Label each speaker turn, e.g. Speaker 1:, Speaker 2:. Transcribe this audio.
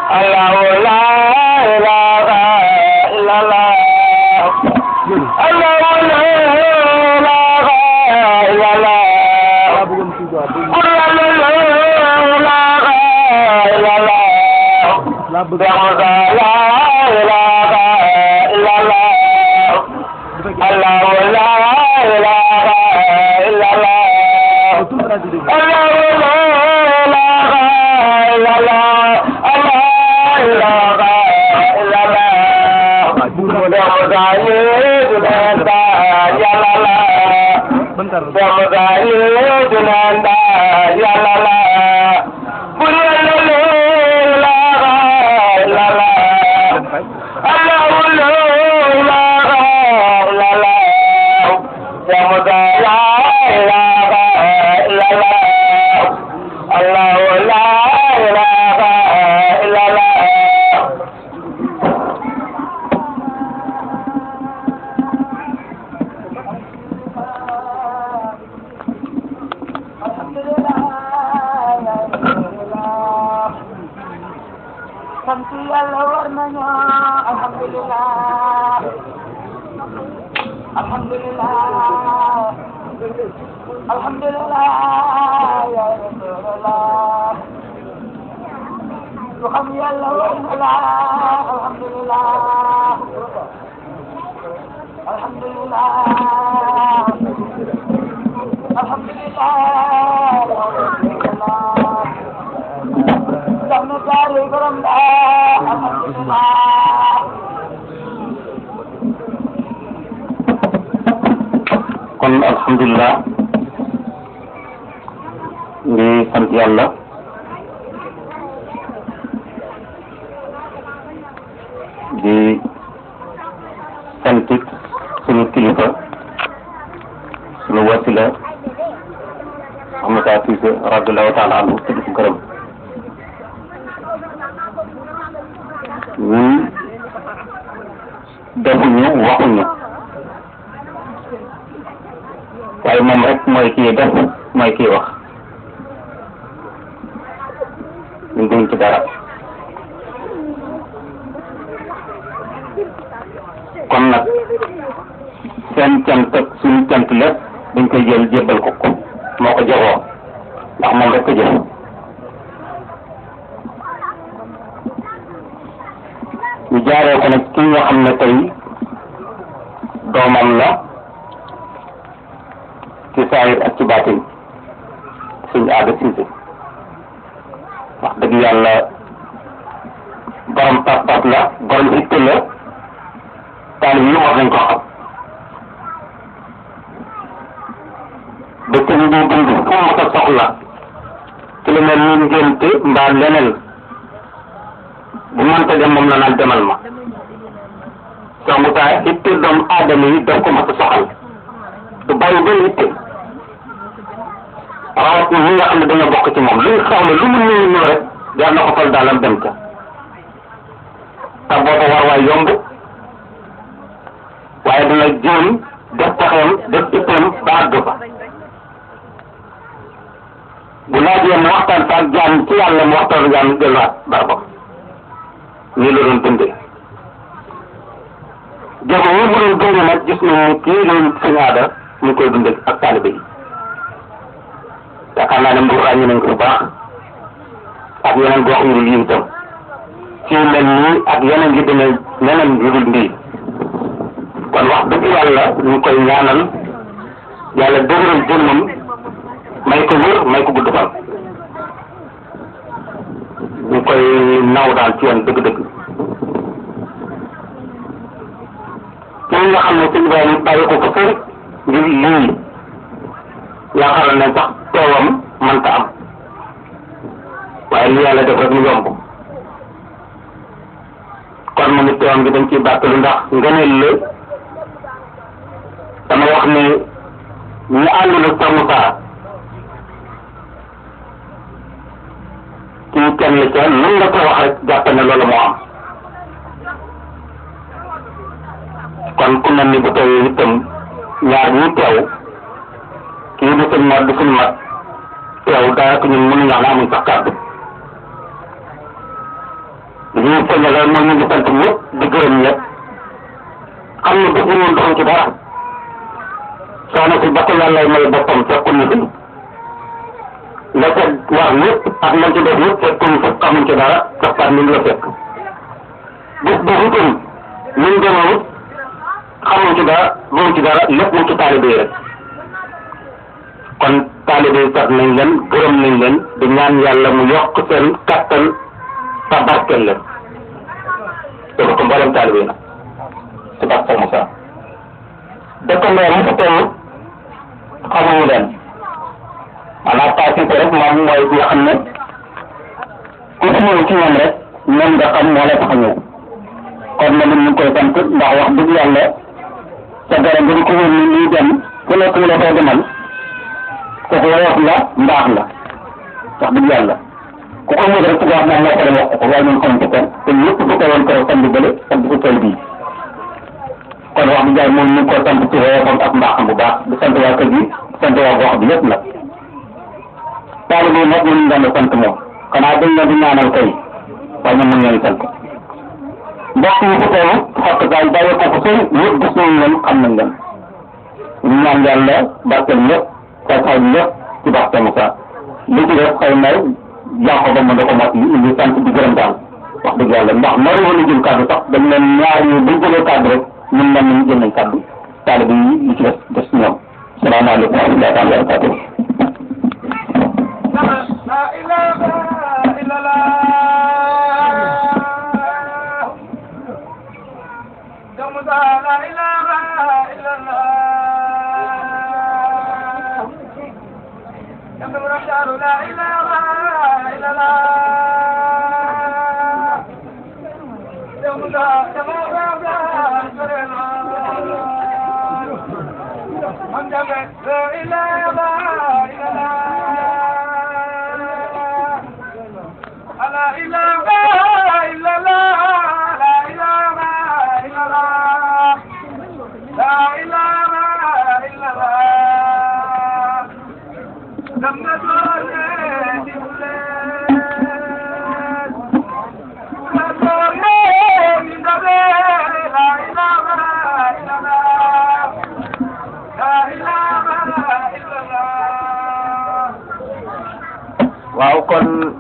Speaker 1: الله لا إله إلا الله الله لا إله إلا الله
Speaker 2: daa bëggoon kii quoi dégg
Speaker 1: قل لا إله إلا الله
Speaker 2: laa bëgg
Speaker 1: بحمد لا إله إلا الله
Speaker 2: bu fekkee
Speaker 1: الله لا إله إلا الله
Speaker 2: tout dara di dégg
Speaker 1: الله لا إله إلا الله الله إله إلا الله بحمد يدنا يا الله
Speaker 2: ban kàr la
Speaker 1: بحمد يدنا يا الله قل لا إله إلا الله الله لا إله إلا الله يمد لا إله إلا الله الله لا إله إلا الله sant yàlla war nañu alhamdulillah alhamdulillah alhamdulillah ya rasulallah lu xam yàlla war na la alhamdulillah alhamdulillah alhamdulillah ya rasulallah Soxna Saali borom daa alhamdulillah
Speaker 3: kon alhamdulilah ngi sant yàlla di santit sunu kilifa sunu wasila Ahmad Cissé radiallahu taala anhu tudd ko gërëm ñun defuñu waxuñu waaye moom rek mooy kii def mooy kii wax ñun duñ ci dara kon nag seen cant ak suñu cant lépp dañ koy jël jébbal ko ko moo ko joxoo ndax moom rek ko jëf ñu jaaree ko nag ki nga xam ne tey doomam la ci saayir ak ci baatin suñu aada siise wax dëgg yàlla borom pas-pas la borom itte la taalib yi war nañ ko xam dëkk bi di dund fu mu ko soxla ci lu mel ni ngénte mbaa leneen bu mënta dem moom la naan demal ma soo mu taa itte doomu aadama yi daf ko mas a soxal du bàyyi benn itte rawat ñi nga xam ne dañoo bokk ci moom lu ñu soxla lu mu ñëw ñëw rek jar na ko fal daalam dem ca te booba war waay yomb waaye dina jéem def taxeem def itteem ba àgg fa bu laajee mu waxtaan fa ak jaam ci yàlla mu waxtaan ak jaam delluwaat barabam nii la doon dundee jamono yi mu doon dundee nag gis nañu kii loolu suñu aada mu ngi koy dundee ak taalibe yi yaakaar naa ne mbuur ràññi nañ ko bu baax ak yeneen gox yu dul yi itam ci mel nii ak yeneen yi demee neneen yu dul ndii kon wax dëgg yàlla ñu ngi koy ñaanal yàlla dëgëral jëmmam may ko wér may ko gudd fan ñu ngi koy naw daal ci yoon dëgg-dëgg ci nga xam ne sëñ Ibrahima bàyyi ko ko sëri ngir lii yaakaar ne sax teewam mënta am waaye li yàlla def rek mu yomb kon moom it teewam bi dañ ciy bàttalu ndax ngëneel la dama wax ne ñu àndul ak Cheikh Moussa kii kenn la ca nan nga ko wax rek jàpp ne loolu moo am kon ku mel ni bu teewee itam ñaar ñi teew kii du suñ mat du suñ mat teew daanaka ñun mënuñu wax ne amuñ sax kàddu li ñu feeñale mooy ñu ngi sant ñëpp di gërëm ñëpp xam ne bëgg woon doxam ci dara soxna si ba ko yàlla may boppam fekkul ñu fi la ca wax lépp ak lañ ci def lépp fekkul ñu fekk xamuñ ci dara sax par ni la fekk bés boobu itam ñu ngi demoon xamuñ ci dara xamuñ ci dara lépp mu ci taalibe yi rek kon taalibe yi sax nañ leen gërëm nañ leen di ñaan yàlla mu yokk seen kattan te barkeel leen te ko mboolem taalibe yi nag ci barke Moussa dëkkandoo mu fa toll xamuñu leen maanaam passé ko rek moom mooy bi nga xam ne ku fi ñëw ci ñoom rek ñoom nga xam moo la tax a ñëw kon nag ñu ngi koy sant ndax wax dëgg yàlla sa garab bi ko wër ni lii dem ku nekk mu la fay demal kooku woyof la mbaax la wax dëgg yàlla ku ko mën rek wax moom moo ko dem wax ko waaye ñun xamuñ ko kenn te ñëpp bu ko woon keroog sant bële sant ko tool bii kon wax dëgg yàlla moom ñu ngi ko sant ci woyofam ak mbaaxam bu baax di sant waa kër gi di sant waa gox bi yëpp nag taalibe nag ñu ngi leen sant moom xanaa dañ leen di ñaanal kay waaye ñoom ñu ngi leen sant mbokk yi fi teew xott daal bàyyi ko ko sëy ñëpp gis nañ leen xam nañ leen ñu ñaan yàlla barkeel ñëpp tasaay ñëpp ci barke Moussa li ci def xëy na jaaxo ba mu da ko mat yi indi sant di gërëm daal wax dëgg yàlla ndax nari woon a jël kàddu sax dañ leen ñaar yi buñ jëlee kàddu rek ñun man nañu jël nañ kàddu taalibe yi li ci des des ñoom salaamaaleykum wa rahmatullahi taala wa barakatuh
Speaker 1: لا إله إلا الله يوم لا إله إلا الله يوم الرشاد لا إله إلا الله يوم لا يوم لا من لا إله إلا الله لا إله إلا الله لا إله إلا الله لا إله إلا الله لم
Speaker 3: waaw kon